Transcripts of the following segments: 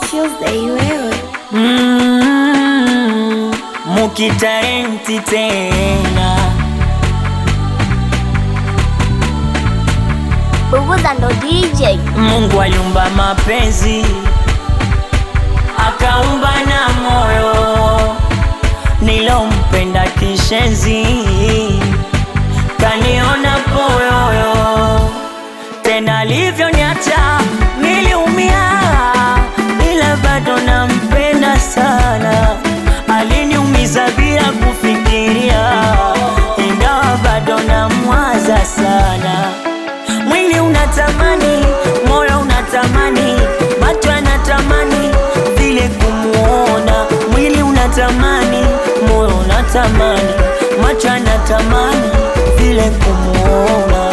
Tuesday wewe Mm, mukitarenti tena Bubuza ndo DJ Mungu aliumba mapenzi akaumba na moyo nilompenda kishenzi kaniona poyoyo tena alivyoniacha niliumia ila bado nampenda sana aliniumiza bila kufikiria ingawa bado namwaza sana mwili unatamani, moyo unatamani, macho yanatamani vile kumuona. Mwili unatamani, moyo unatamani, macho yanatamani vile kumuona.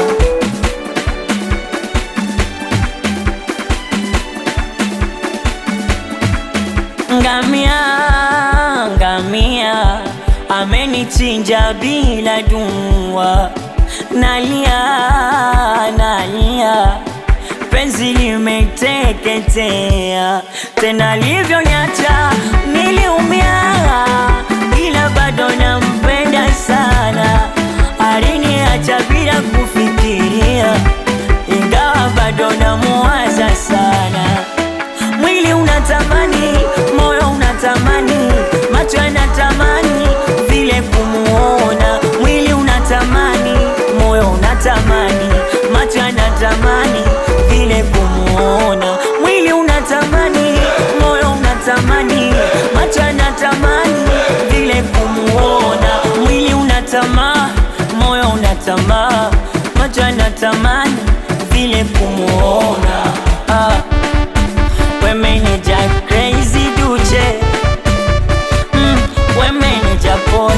Ngamia, ngamia amenichinja bila dua, nalia, nalia, penzi limeteketea, tena livyoniacha niliumia, ila bado nampenda sana, aliniacha bila kufikiria, ingawa bado namuwaza sana mwili unatamani, moyo unatamani, macho yanatamani vile kumuona. Mwili unatamani, moyo unatamani, macho yanatamani vile kumuona. Mwili unatamani, moyo unatamani, macho yanatamani vile kumuona. Mwili unatamaa, moyo unatamaa, macho yanatamani vile kumuona. Ah. Women ja crazy duche mm, Women ja boy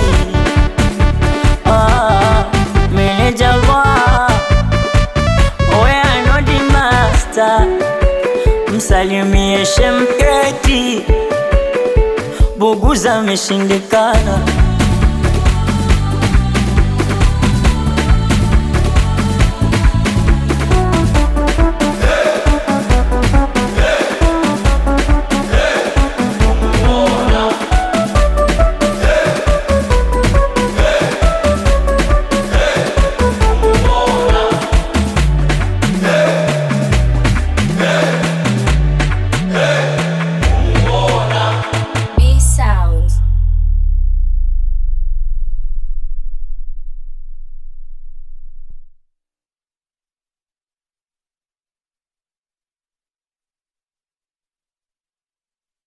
ah, Manager wa Oya no the master Msalimie shemketi Buguza ameshindikana